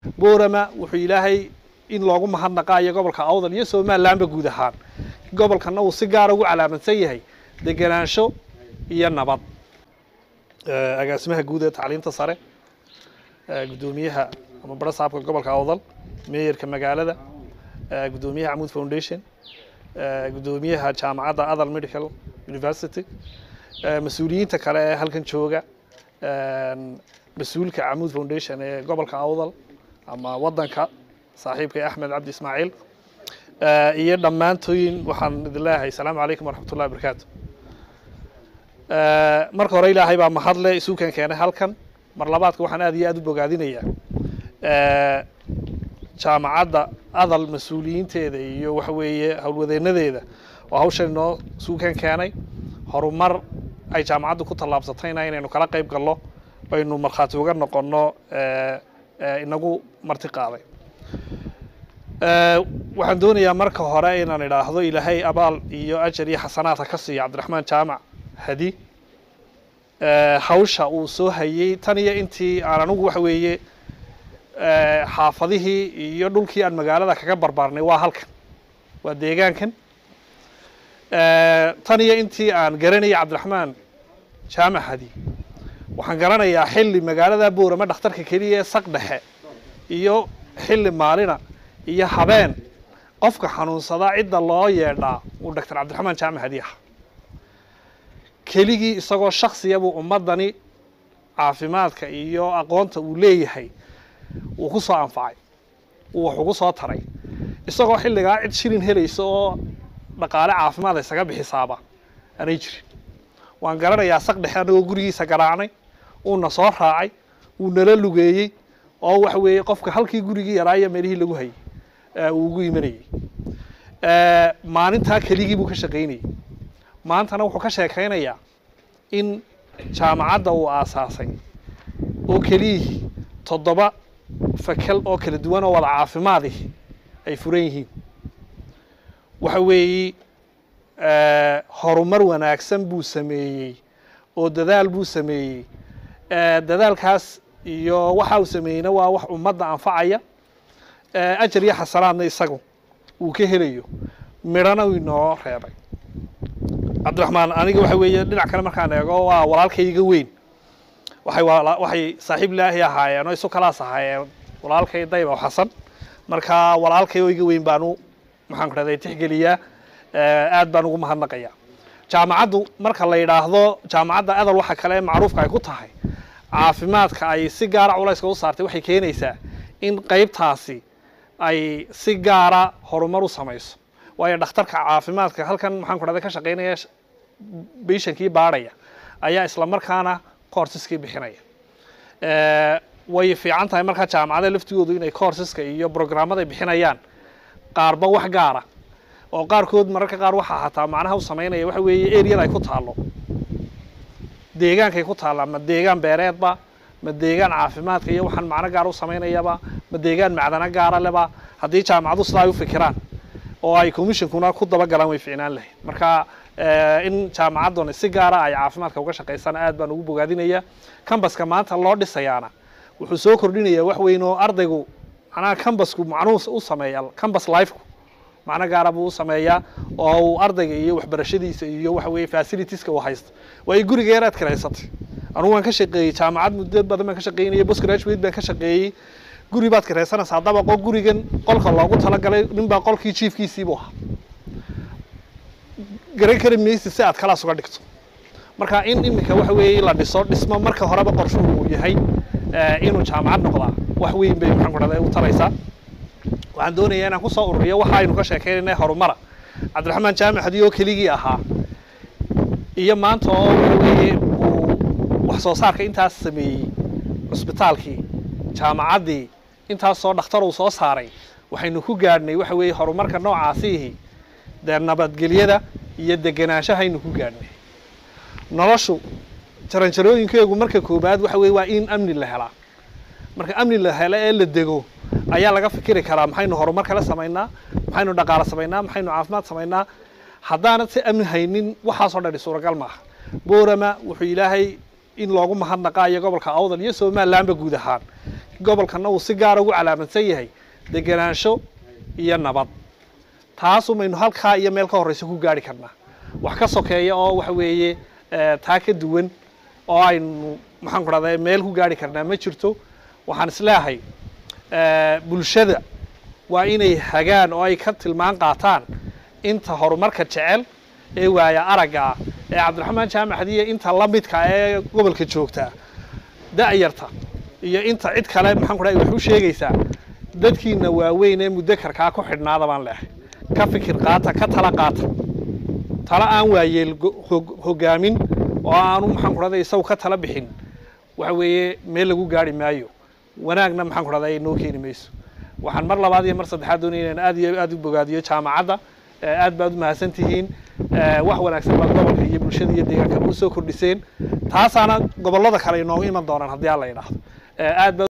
boorama wuxuu ilaahay in loogu mahadnaqaayo gobolka awdal iyo somalilandba guud ahaan gobolkana uu si gaara ugu calaamadsan yahay degenaansho iyo nabad agaasimaha guud ee tacliinta sare guddoomiyaha ama barasaabka gobolka awdal meeyarka magaalada guddoomiyaha camuud foundation guddoomiyaha jaamacadda adal medical university mas-uuliyiinta kale ee halkan jooga mas-uulka camuud foundation ee gobolka awdal ama waddanka saaxiibkay axmed cabdi ismaaciil iyo dhammaantooyin waxaan idin leeyahay asalaamu calaykum waraxmat ullahi barakaatu marka hore ilaahay baa mahadle isuukan keenay halkan mar labaadka waxaan aad iyo aad u bogaadinayaa jaamacadda adal mas-uuliyiinteeda iyo waxa weeye howlwadeenadeeda oo hawshan inoo isuukan keenay horumar ay jaamacaddu ku tallaabsatayna inaynu kala qayb galno baynu markhaati uga noqonno inagu marti qaaday waxaan doonayaa marka hore inaan idhaahdo ilaahay abaal iyo ajar iyo xasanaadka ka siiya cabdiraxmaan jaamac hadi hawsha uu soo hayey tan iyo intii aan anigu waxa weeye xaafadihii iyo dhulkii aan magaalada kaga barbaarnay waa halkan waa deegaankan tan iyo intii aan garanayay cabdiraxmaan jaamac hadi waxaan garanayaa xilli magaalada boorama dhakhtarka keliya ee saq dhexe iyo xilli maalina iyo habeen qofka xanuunsadaa cidda loo yeedhaa uu doctor cabdiraxmaan jaamac hadi aha keligii isagoo shaksiya buu ummaddani caafimaadka iyo aqoonta uu leeyahay uu ku soo anfacay uu wax ugu soo taray isagoo xilligaa cid shilin helaysa oo dhaqaale caafimaad isaga bixisaaba aanay jirin waan garanayaa saq dhexe annagoo gurigiisa garaacnay uuna soo raacay uu nala lugeeyey oo waxa weeye qofka halkii gurigii yaraayo meelihii lagu hayay uu ugu imanayey maalintaa keligii buu ka shaqaynayey maantana wuxuu ka sheekaynayaa in jaamacadda uu aasaasay oo keliyihii toddoba fakel oo kala duwan oo wada caafimaadih ay furan yihiin waxa weeye horumar wanaagsan buu sameeyey oo dadaal buu sameeyey dadaalkaas iyo waxa uu sameeyeyna waa wax ummadda anfacaya ajar iyo xasanaadna isagu uu ka helayo midhana uu inoo reebay cabdiraxmaan aniga waxa weeye dhinac kale markaan eego waa walaalkayga weyn waxay waxay saaxiib ilaahi ahaayeen oo isu kalaas ahaayeen walaalkay dayba xasan marka walaalkay oo iga weyn baanu maxaan ku dhahday tixgeliyaa aad baan ugu mahadnaqayaa jaamacaddu marka la yidhaahdo jaamacadda adal waxa kale macruufka ay ku tahay caafimaadka ay si gaara culayska u saartay waxay keenaysaa in qaybtaasi ay si gaara horumar u samayso waayo dhakhtarka caafimaadka halkan maxaan ku dhahday ka shaqaynaya bishankii baadhaya ayaa isla markaana coursiskii bixinaya way fiican tahay markaa jaamacada laftigoodu inay coursiska iyo programmada bixinayaan qaarba wax gaara oo qaarkood mararka qaar waxaa hataa macnaha u samaynaya waxa weeye areada ay ku taallo deegaankay ku taallaa ma deegaan beereedba ma deegaan caafimaadka iyo waxaan macno gaara u samaynayaba ma deegaan macdano gaara leba haddii jaamacadu sidaa ay u fikiraan oo ay commissionkuna ku dabagalaan way ficnaan lahayd marka in jaamacadduna si gaara ay caafimaadka uga shaqaysana aad baan ugu bogaadinaya cambaska maanta loo dhisayaana wuxuu soo kordhinayaa wax weyn oo ardaygu macnaha cambasku macnuhu u sameeya cambas lifeku macno gaara buu u sameeyaa oo uu ardayga iyo waxbarashadiisa iyo waxa weeye facilitieska uu haysto waayo guriga yaraad kiraysatay anugu waan ka shaqeeyey jaamacad muddo badan baan ka shaqeynayay post graduate baan ka shaqeeyey guri baad kiraysanaysaa dabaqo gurigan qolka loogu talagalay ninbaa qolkii jiifkiisiibuu ahaa garan kari maysid si aad kalaas uga dhigto marka in iminka waxa weeye la dhiso dhismo marka horeba qorshuhu uu yahay inuu jaamacad noqdaa wax weyn bay maxaan ku dhahday u taraysaa waxaan doonayaa inaan kusoo ururiyo waxa aynu ka sheekaynayna horumara cabdiraxmaan jaamac hadi oo keligii ahaa iyo maanta oo waxa weeye uu wax soo saarka intaas sameeyey cusbitaalkii jaamacaddii intaasoo dhakhtar uu soo saaray waxaynu ku gaadhnay waxa weeye horumarka noocaasiihi dee nabadgelyada iyo degenaanshahaynu ku gaadhnay noloshu jaranjarooyinkeegu marka koobaad waxa weye waa in amni la helaa marka amni la helo ee la dego ayaa laga fikiri karaa maxaynu horumar kala samaynaa maxaynu dhaqaale samaynaa maxaynu caafimaad samaynaa haddaanad si amni haynin waxaasoo dhani suuragal maaha boorama wuxuu ilaahay in loogu mahadnaqaayo gobolka awdal iyo somalilandba guud ahaan gobolkana uu si gaara ugu calaamadsan yahay degenaansho iyo nabad taasumaynu halkaa iyo meel ka horreysa ku gaari karnaa wax ka sokeeya oo waxa weeye taa ka duwan oo aynu maxaan ku dhahday meel ku gaari karnaa ma jirto waxaan isleeyahay bulshada waa inay hagaan oo ay ka tilmaan qaataan inta horumarka jecel ee waaya aragga ah ee cabdiraxmaan jaamac hadiye inta la midka ee gobolka joogtaa da'yarta iyo inta cid kale maxaan ku dhahay wax u sheegaysaa dadkiina waaweyn ee muddo karkaa ku xidhnaada baan leehay ka fikir qaata ka tala qaata tala aan waayeel hogaamin oo aanu maxaan ku dhahday isagu ka tala bixin waxa weeye meel lagu gaari maayo wanaagna maxaan ku dhahday noo keeni mayso waxaan mar labaad iyo mar saddexaad doonaya inaan aad iyo aad u bogaadiyo jaamacadda aad baad u mahadsan tihiin wax wanaagsan baad gobolka iyo bulshada iyo deegaanka u soo kordhiseen taasaana gobollada kale inoogu iman doonaan haddii aan la idhaahdo aad baad